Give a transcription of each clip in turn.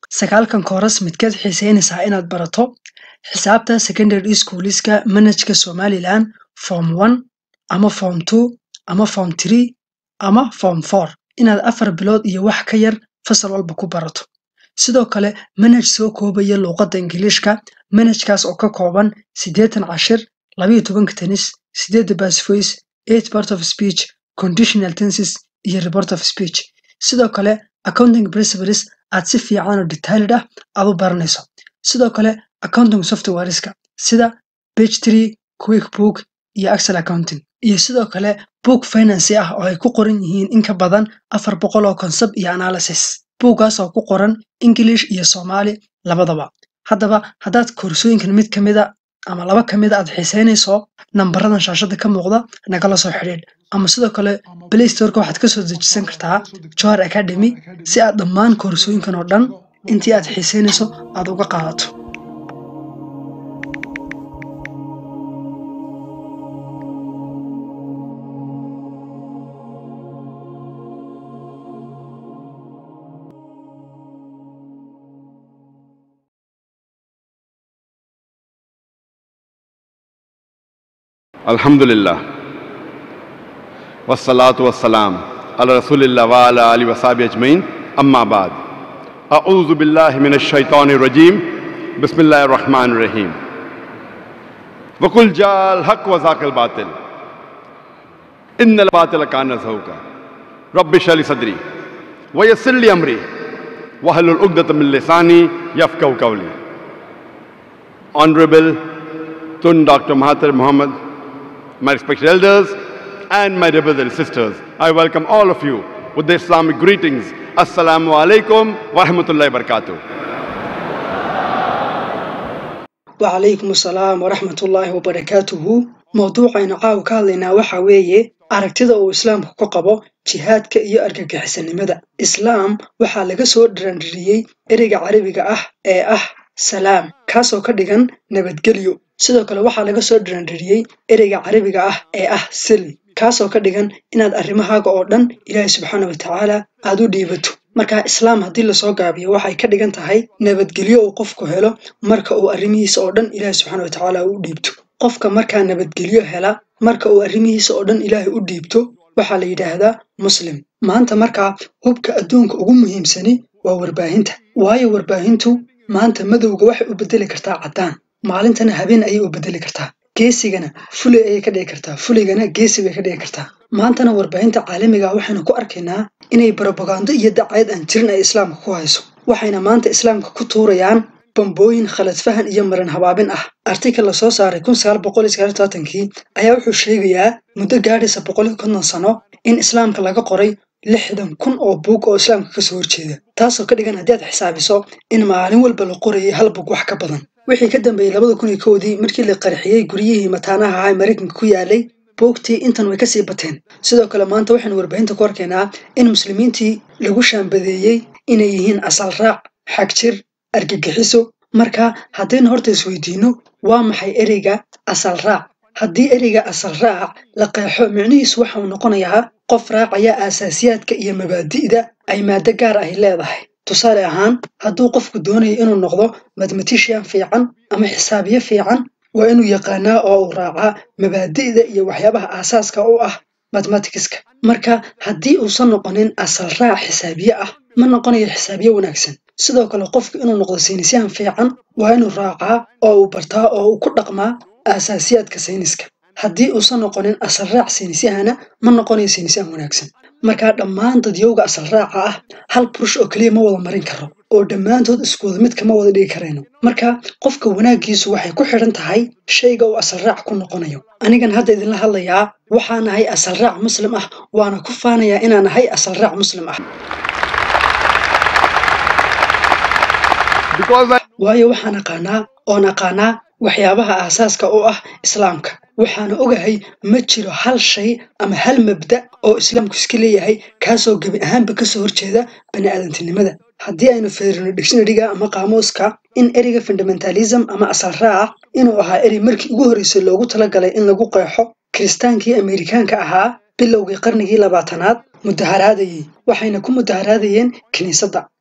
sagaalkan kooras midkeed xiiseynaysaa inaad barato xisaabta secondary schooliska manhajka somalilan form one ama form two ama form three ama form four inaad afar bilood iyo wax ka yar fasal walba ku barato sidoo kale manhaj soo koobaya luuqadda ingiliishka manhajkaas oo ka kooban siddeetan cashir labayo tobanka tenis siddeedda basfoys eight part of speech conditional tenses iyo report of speech sidoo kale accounting principles aad si fiican oo detailed ah aad u baranayso sidoo kale accounting softwareska sida page tree quick book iyo excel accounting iyo sidoo kale book financy ah oo ay ku qoran yihiin in ka badan afar boqol oo concept iyo analysis buuggaas oo ku qoran english iyo soomaali labadaba haddaba haddaad koorsooyinkan mid ka mida ama laba ka mida aad xiiseynayso nambaradan shaashada ka muuqda nagala soo xidhiidh ama sidoo kale play storeka waxaad ka soo dejisan kartaa johar academy si aad dhammaan koorsooyinkan oo dhan intii aad xiiseynayso aad uga qaadato الحمد لله والصلاة والسلام على رسول الله وعلى آله وصحبه أجمعين أما بعد أعوذ بالله من الشيطان الرجيم بسم الله الرحمن الرحيم وقل جاء الحق وزاق الباطل إن الباطل كان زهوكا رب اشرح لي صدري ويسر لي أمري واحلل عقدة من لساني يفقهوا قولي Honorable Tun Dr. Mahathir Mohammed my respected elders, and my dear brothers and sisters. I welcome all of you with the Islamic greetings. Assalamu alaikum wa rahmatullahi wa barakatuh. wacalaykum asalaam waraxmatullaahi wabarakaatuhu mowduucaynu caawa ka hadlaynaa waxa weeye aragtida uu islaamku ka qabo jihaadka iyo argagixisanimada islaam waxaa laga soo dharanririyey ereyga carabiga ah ee ah salaam kaasoo ka dhigan nabadgelyo sidoo kale waxaa laga soo dharanririyey ereyga carabiga ah ee ah sili kaasoo ka dhigan inaad arrimahaaga oo dhan ilaahay subxaana watacaala aad u dhiibato marka islaam haddii lasoo gaabiyo waxay ka dhigan tahay nabadgelyo uu qofku helo marka uu arrimihiisa oo dhan ilaahay subxaana watacaala u dhiibto qofka markaa nabadgelyo hela marka uu arrimihiisa oo dhan ilaahay u dhiibto waxaa la yidhaahdaa muslim maanta markaa hubka adduunka ugu muhiimsani waa warbaahinta waayo warbaahintu maanta madowga waxay u bedeli kartaa caddaan maalintana habeen ayay u bedeli kartaa geesigana fuley ayay ka dhigi kartaa fuleygana geesi bay ka dhigi kartaa maantana warbaahinta caalamiga waxaynu ku arkaynaa inay barobagando iyo dacayad aan jirin ay islaamka ku hayso waxayna maanta islaamka ku tuurayaan bambooyin khalad fahan iyo maran habaabin ah artikal la soo saaray kii ayaa wuxuu sheegayaa muddo gaadhaysa boqol konton sano in islaamka laga qoray lixdan kun oo buug oo islaamka kasoo horjeeda taasoo ka dhigan haddii aad xisaabiso in maalin walba la qorayay hal bug wax ka badan wixii ka dambeeyey labada kun iyo kowdii markii la qarxiyey guryihii mataanaha ahaa ee maraykanka ku yaalay buugtii intan way kasii bateen sidoo kale maanta waxaynu warbaahinta ku arkaynaa in muslimiintii lagu shaambadeeyey inay yihiin asal raac xagjir argagixiso marka haddaynu horta isweydiinno waa maxay ereyga asal raac haddii ereyga asal raac la qeexo micnihiisu waxa uu noqonayaa qof raacaya aasaasiyaadka iyo mabaadi'da ay maado gaar ahi leedahay tusaale ahaan hadduu qofku doonayo inuu noqdo mathematician fiican ama xisaabiye fiican waa inuu yaqaanaa oo uu raacaa mabaadi'da iyo waxyaabaha aasaaska u ah mathematicska marka haddii uusan noqonin asal raac xisaabiye ah ma noqonayo xisaabiye wanaagsan sidoo kale qofku inuu noqdo saynisyahan fiican waa inuu raacaa oo uu bartaa oo uu ku dhaqmaa aasaasiyaadka sayniska haddii uusan noqonin asal raac saynisyahana ma noqonayo saynisyahan wanaagsan markaa dhammaan dadyowga asal raaca ah hal burush oo keliya ma wada marin karo oo dhammaantood iskuwada mid kama wada dhigi karayno marka qofka wanaaggiisu waxay ku xidhan tahay shayga uu asal raac ku noqonayo anigan hadda idinla hadlayaa waxaa nahay asal raac muslim ah waana ku faanayaa inaan nahay asal raac muslim ah waayo waxaan aqaanaa oon aqaanaa waxyaabaha aasaaska u ah islaamka waxaana ogahay ma jiro hal shay ama hal mabda oo islaamku iska leeyahay kaasoo gebi ahaanba kasoo horjeeda baniaadantinimada haddii aynu fiirino dictionaryga ama qaamuuska in ereyga fundamentalism ama asal raac inuu ahaa erey markii ugu horreysay loogu talagalay in lagu qeexo kiristaankii ameerikaanka ahaa bilowgii qarnigii labaatanaad mudaharaadayey waxayna ku mudaharaadayeen kiniisadda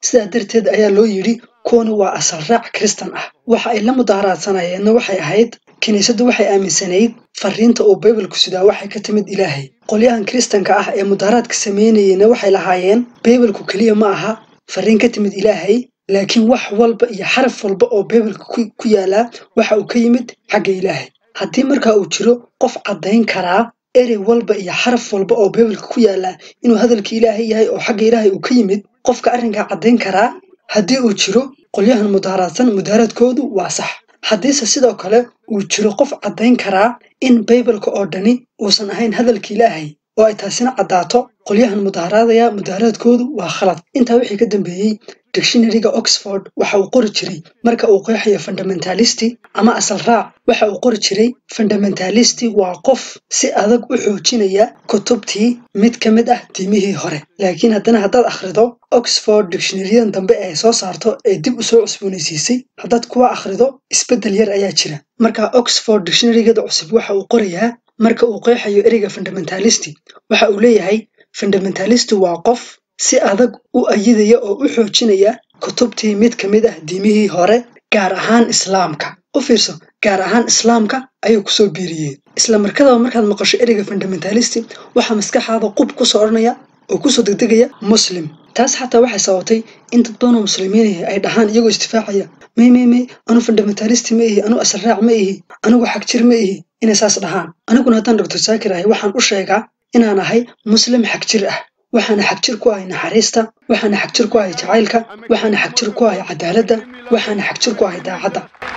sidaa darteed ayaa loo yidhi kuwani waa asal raac kristan ah waxa ay la mudaaharaadsanayeenna waxay ahayd kiniisaddu waxay aaminsanayd fariinta uu baybalku sidaa waxay ka timid ilaahay qolyahan kiristanka ah ee mudaaharaadka samaynayeyna waxay lahaayeen baybalku keliya ma aha fariin ka timid ilaahay laakiin wax walba iyo xaraf walba oo baybalka ku yaalaa waxa uu ka yimid xagga ilaahay haddii markaa uu jiro qof caddayn karaa erey walba iyo xaraf walba oo baybalka ku yaalaa inuu hadalka ilaahay yahay oo xagga ilaahay uu ka yimid qofka arrinkaa caddayn karaa haddii uu jiro qolyahan mudaaharaadsan mudaaharaadkoodu waa sax haddiise sidoo kale uu jiro qof caddayn karaa in baybalka oo dhani uusan ahayn hadalka ilaahay oo ay taasina caddaato qolyahan mudaaharaadaya mudaaharaadkoodu waa khalad intaa wixii ka dambeeyey dictionaryga oxford waxa uu qori jiray marka uu qeexayo fundamentalisti ama asal raac waxa uu qori jiray fundamentalisti waa qof si adag u xoojinaya kutubtii mid ka mid ah diimihii hore laakiin haddana haddaad akhrido oxford dictionaryadan dambe ee soo saarto ee dib u soo cusboonaysiisay haddaad kuwa akhrido isbeddel yar ayaa jira marka oxford dictionarygeeda cusub waxa uu qorayaa marka uu qeexayo ereyga fundamentalisti waxa uu leeyahay fundamentalisti waa qof si adag u ayidaya oo u xoojinaya kutubtii mid ka mid ah diimihii hore gaar ahaan islaamka u fiirso gaar ahaan islaamka ayuu kusoo biiriyeen isla markadaba markaad maqasho ereyga fundamentalisti waxaa maskaxaada qub kusoo odhanaya oo kusoo degdegaya muslim taas xataa waxay sababtay in dad badanoo muslimiinihi ay dhahaan iyagoo istifaacaya may may may anu fundamentalisti ma ihi anu asraac ma ihi anigu xagjir ma ihi inay saas dhahaan aniguna haddaan doctor saakir ahay waxaan u sheegaa inaan ahay muslim xagjir ah waxaana xagjir ku ahay naxariista waxaana xagjir ku ahay jacaylka waxaana xagjir ku ahay cadaaladda waxaana xagjir ku ahay daacadda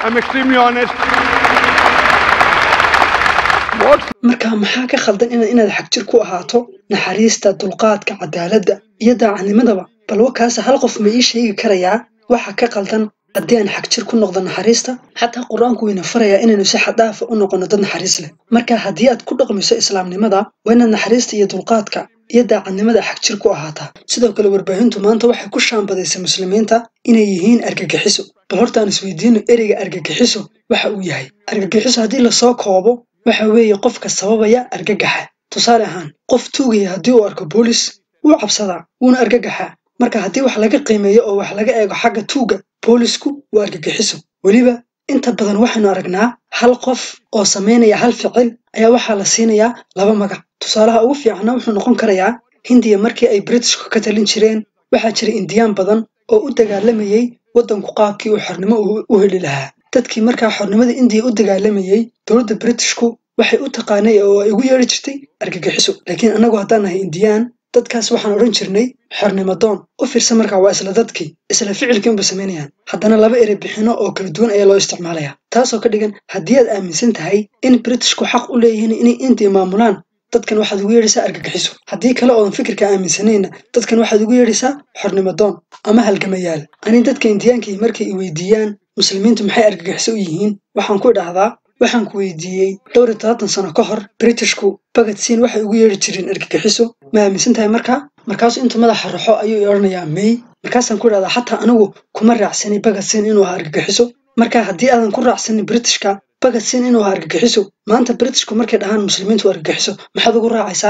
marka maxaa ka khaldan inaad xagjir ku ahaato naxariista dulqaadka cadaaladda iyo daacadnimadaba balwa kaase hal qof ma ii sheegi karayaa waxa ka khaldan haddii aan xagjir ku noqdo naxariista xataa qur-aanku wayna farayaa inaynu si xaddaafa u noqono dad naxariis leh marka haddii aad ku dhaqmiso islaamnimada waa inaad naxariista iyo dulqaadka iyo daacadnimada xagjir ku ahaataa sidoo kale warbaahintu maanta waxay ku shaambadaysay muslimiinta inay yihiin argagixiso bal horta aan isweydiino ereyga argagixiso waxa uu yahay argagixiso haddii lasoo koobo waxa weeye qofka sababaya argagaxa tusaale ahaan qof tuugaya haddii uu arko boolis wuu cabsadaa wuuna argagaxaa marka haddii wax laga qiimeeyo oo wax laga eego xagga tuuga boolisku waa argagixiso weliba inta badan waxaynu aragnaa hal qof oo samaynaya hal ficil ayaa waxaa la siinayaa laba magac tusaalaha ugu fiicana wuxuu noqon karayaa hindiya markii ay britishku ka talin jireen waxaa jira indiyaan badan oo u dagaalamayey waddanku qaabkii uu xornimo u heli lahaa dadkii markaa xornimada indiya u dagaalamayey dowladda britishku waxay u taqaanay oo ay ugu yeedhi jirtay argagixiso laakiin annagu haddaan nahay indiyaan dadkaas waxaan odhan jirnay xornimadoon u fiirsan markaa waa isla dadkii isla ficilkii unba samaynayaan haddana laba ere bixino oo kala duwan ayaa loo isticmaalayaa taasoo ka dhigan haddii aad aaminsan tahay in britishku xaq u leeyihiin inay indiya maamulaan dadkan waxaad ugu yeedhaysaa argagixiso haddii kale oodan fikirka aaminsanayna dadkan waxaad ugu yeedhaysaa xornimadoon ama halgamayaal ani dadka indiyaankii markay i weydiiyaan muslimiintu maxay argagixiso u yihiin waxaan ku idhaahdaa waxaan ku weydiiyey dhowr iyo todobaatan sano ka hor britishku bagadsiin waxay ugu yeedhi jireen argagixiso ma aaminsan tahay markaa markaasu intuu madaxa raxo ayuu i odhanayaa may markaasaan ku idhahdaa xataa anigu kuma raacsanay bagadsiin inuu ahaa argagixiso marka haddii aadan ku raacsanin britishka bagadsiin inuu ahaa argagixiso maanta britishku markay dhahaan muslimiintu argagixiso maxaad ugu raacaysaa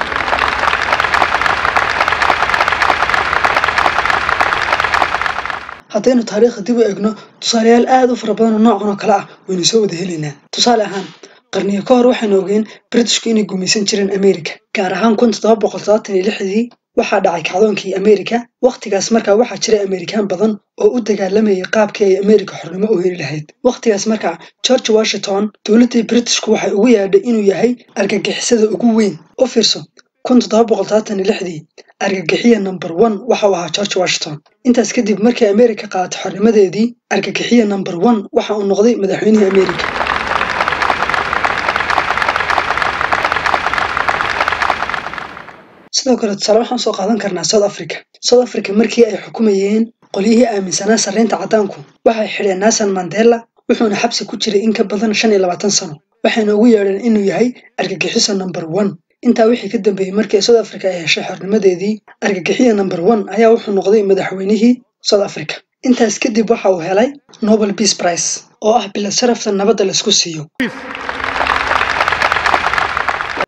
haddaynu taariikhda dib u egno tusaalayaal aad u fara badan oo noocan oo kale ah waynu soo wada helaynaa tusaale ahaan qarniyo ka hor waxaynu ogeen britishku inay gumaysan jireen amerika gaar ahaan kun toddoba boqol todobaatan iyo lixdii waxaa dhacay kacdoonkii amerika wakhtigaas markaa waxaa jiray amerikaan badan oo u dagaalamayay qaabkii ay amerika xornimo u heli lahayd wakhtigaas markaa george washington dowladdii britishku waxay ugu yaadhay inuu yahay argagixisada ugu weyn u fiirso kun toddoba boqol todobaatan iyo lixdii argagixiya number one waxa uu ahaa george washington intaas kadib markii amerika qaadatay xornimadeedii argagixiya number one waxa uu noqday madaxweynihii amerika sidoo kale tusaale waxaan soo qaadan karnaa south africa south africa markii ay xukumayeen qolyihii aaminsanaa sarreynta caddaanku waxay xidheen nelson mandela wuxuuna xabsi ku jiray in ka badan shan iyo labaatan sano waxayna ugu yeedheen inuu yahay argagixiso number one intaa wixii ka dambeeyey markii south africa ay heshay xornimadeedii argagixiya number one ayaa wuxuu noqday madaxweynihii south africa intaas kadib waxa uu helay nobel peace price oo ah bilad sharafta nabadda laisku siiyo u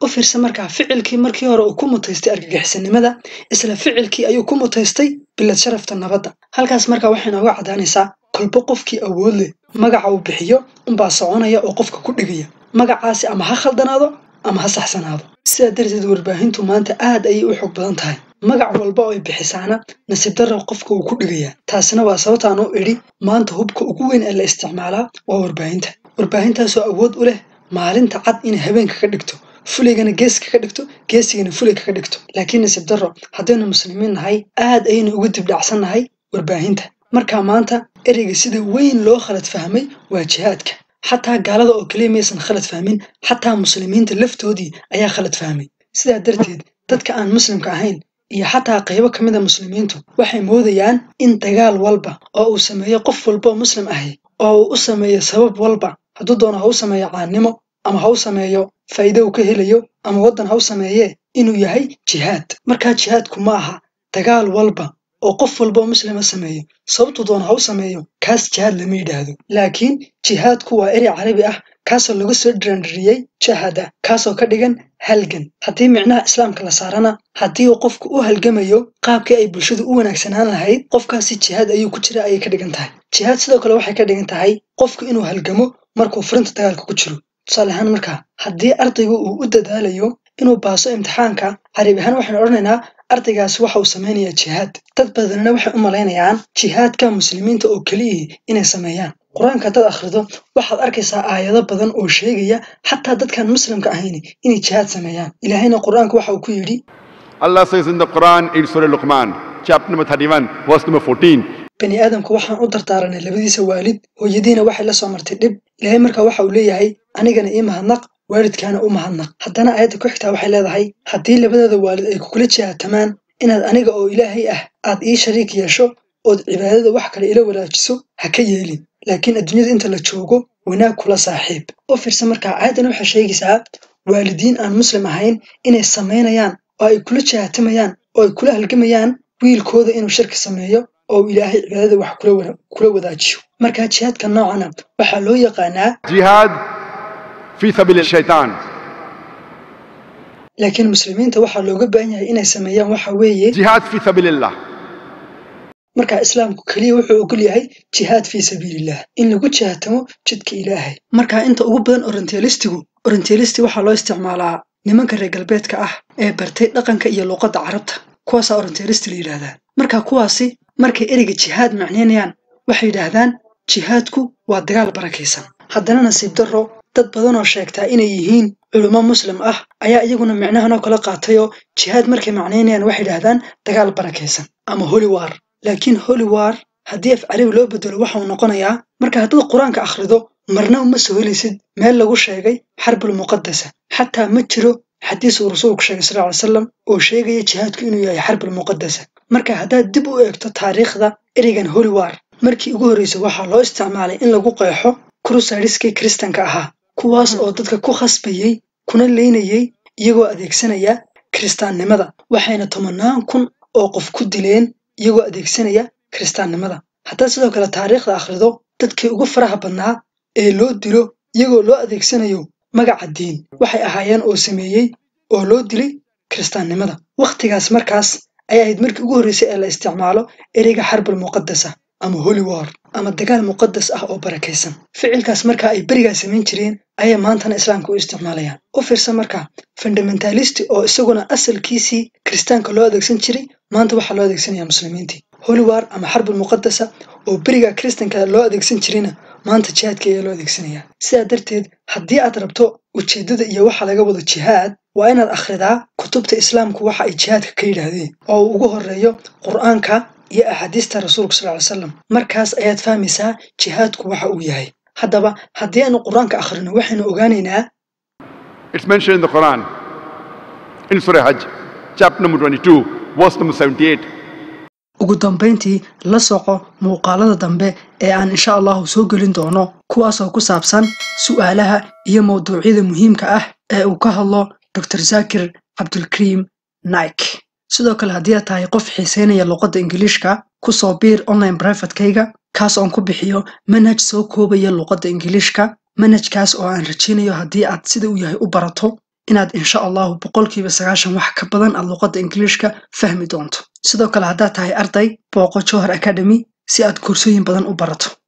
u fiirsa markaa ficilkii markii hore uu ku mutaystay argagixisanimada isla ficilkii ayuu ku mutaystay bilad sharafta nabadda halkaas markaa waxay nooga caddaanaysaa kolba qofkii awood leh magaca uu bixiyo unbaa soconaya oo qofka ku dhigaya magacaasi ama ha khaldanaado ama ha saxsanaado sidaa darteed warbaahintu maanta aad ayay u xoog badan tahay magac walba oo ay bixisaana nasiib darra qofka uu ku dhigayaa taasina waa sababtaan u idhi maanta hubka ugu weyn ee la isticmaalaa waa warbaahinta warbaahintaasoo awood u leh maalinta cad inay habeenka ka dhigto fuligana geeska ka dhigto geesigana fulig ka dhigto laakiin nasiib darro haddaynu muslimiin nahay aad ayaynu ugu dibdhacsan nahay warbaahinta markaa maanta ereyga sida weyn loo khalad fahmay waa jihaadka xataa gaalada oo keliya maysan khalad fahmin xataa muslimiinta laftoodii ayaa khalad fahmay sidaa darteed dadka aan muslimka ahayn iyo xataa qaybo ka mid a muslimiintu waxay moodayaan in dagaal walba oo uu sameeyo qof walba oo muslim ahi oo uu u sameeyo sabab walba hadduu doono ha u sameeyo caannimo ama ha u sameeyo faa'iide uu ka helayo ama waddan ha u sameeyee inuu yahay jihaad markaa jihaadku ma aha dagaal walba oo qof walba oo muslima sameeyo sababtuu doona ha u sameeyo kaas jihaad lama yidhaahdo laakiin jihaadku waa erey carabi ah kaasoo lagu soo dhiraandhiriyey jahada kaasoo ka dhigan halgan haddii micnaha islaamka la saarana haddii uu qofku u halgamayo qaabkii ay bulshadu u wanaagsanaan lahayd qofkaasi jihaad ayuu ku jira ayay ka dhigan tahay jihaad sidoo kale waxay ka dhigan tahay qofku inuu halgamo markuu furinta dagaalka ku jiro tusaale ahaan markaa haddii ardaygu uu u dadaalayo inuu baaso imtixaanka carabi ahaan waxaynu odhanaynaa ardaygaasi waxa uu samaynayaa jihaad dad badanna waxay u malaynayaan jihaadka muslimiinta oo keliyihii inay sameeyaan qur-aanka haddaad akhrido waxaad arkaysaa aayado badan oo sheegaya xataa dadkaan muslimka ahayn inay jihaad sameeyaan ilaahayna qur-aanka waxa uu ku yidhi Allah says in the Quran in Surah Luqman, chapter number 31, verse number 14, bani aadamku waxaan u dardaaranay labadiisa waalid hooyadiina waxay la soo martay dhib ilaahay markaa waxa uu leeyahay anigana ii mahadnaq waalidkaana u mahadnaq haddana aayadda ku xigtaa waxay leedahay haddii labadooda waalid ay kugula jihaatamaan inaad aniga oo ilaahay ah aad ii shariik yeesho ood cibaadada wax kale ila walaajiso ha ka yeelin laakiin adduunyada inta la joogo wanaag kula saaxiib u fiirsa markaa aayaddan waxay sheegaysaa waalidiin aan muslim ahayn inay samaynayaan oo ay kula jihaatamayaan oo ay kula halgamayaan wiilkooda inuu shirki sameeyo oo uu ilaahay cibaadada wax kula wada- kula wadaajiyo markaa jihaadka noocana waxaa loo yaqaanaa jihad fi sabil shaitan. laakiin muslimiinta waxaa looga baahan yahay inay sameeyaan waxa weeye Jihad fi sabilillah. markaa islaamku keliya wuxuu ogol yahay jihaad fii sabiilillah in lagu jihaatamo jidka ilaahay markaa inta ugu badan orientalistigu orientalisti waxaa loo isticmaalaa nimanka reer galbeedka ah ee bartay dhaqanka iyo luuqadda carabta kuwaasaa orientalisti la yidhaahdaa markaa kuwaasi markay ereyga jihaad macnaynayaan waxay yidhaahdaan jihaadku waa dagaal barakaysan haddana nasiib darro dad badanoo sheegtaa inay yihiin culummo muslim ah ayaa iyaguna micnahanoo kala qaatayoo jihaad markay macnaynayaan waxay yidhaahdaan dagaal barakaysan ama holy war laakiin holy war haddii af carabi loo bedelo waxa uu noqonayaa marka haddaad qur-aanka akhrido marna uma soo helaysid meel lagu sheegay xarbul muqadasa xataa ma jiro xadiis uu rasuulku sheegay sal ly salam oo sheegaya jihaadku inuu yahay xarbul muqadasa marka haddaad dib u eegto taariikhda ereygan holy war markii ugu horreysay waxaa loo isticmaalay in lagu qeexo krusariskii kiristanka ahaa kuwaas oo dadka ku khasbayey kuna leynayey iyagoo adeegsanaya kiristaannimada waxayna tobanaan kun oo qof ku dileen iyagoo adeegsanaya kiristaannimada haddaad sidoo kale taariikhda akhrido dadkii ugu faraha badnaa ee loo dilo iyagoo loo adeegsanayo magaca diin waxay ahaayeen oo sameeyey oo loo dilay kiristaannimada wakhtigaas markaas ay ahayd markii ugu horreysay ee la isticmaalo ereyga xarbul muqadasa ama holy war ama dagaal muqadas ah oo barakaysan ficilkaas markaa ay berigaa samayn jireen ayay maantana islaamka u isticmaalayaan u fiirsa markaa fundamentalisti oo isaguna asalkiisii kiristaanka loo adeegsan jiray maanta waxaa loo adeegsanaya muslimiintii holy war ama xarbul muqadasa oo berigaa kiristanka loo adeegsan jirayna maanta jihaadka ayaa loo adeegsanaya sidaa darteed haddii aad rabto ujeeddada iyo waxa laga wado jihaad waa inaad akhridaa kutubta islaamku waxa ay jihaadka ka yidhaahdeen oo uu ugu horreeyo qur-aanka iyo axaadiista rasuulka sal ly salam markaas ayaad fahmaysaa jihaadku waxa uu yahay haddaba haddii aanu qur-aanka akhrino waxaynu ogaanaynaa It's mentioned in the Quran, in Surah Hajj, chapter number 22, verse number 78. ugu dambayntii la soco muuqaalada dambe ee aan insha allahu soo gelin doono kuwaasoo ku saabsan su'aalaha iyo mawduucyada muhiimka ah ee uu ka hadlo dr zaakir cabdulkariim naik sidoo kale haddii aad tahay qof xiiseynaya luqadda ingiliishka ku soo biir online brivatekayga kaas oon ku bixiyo manhaj soo koobaya luqadda ingiliishka manhajkaas oo aan rajaynayo haddii aad sida uu yahay u barato inaad insha allahu boqolkiiba sagaashan wax ka badan aad luqadda ingiliishka fahmi doonto sidoo kale haddaad tahay arday booqo johar academy si aad koorsooyin badan u barato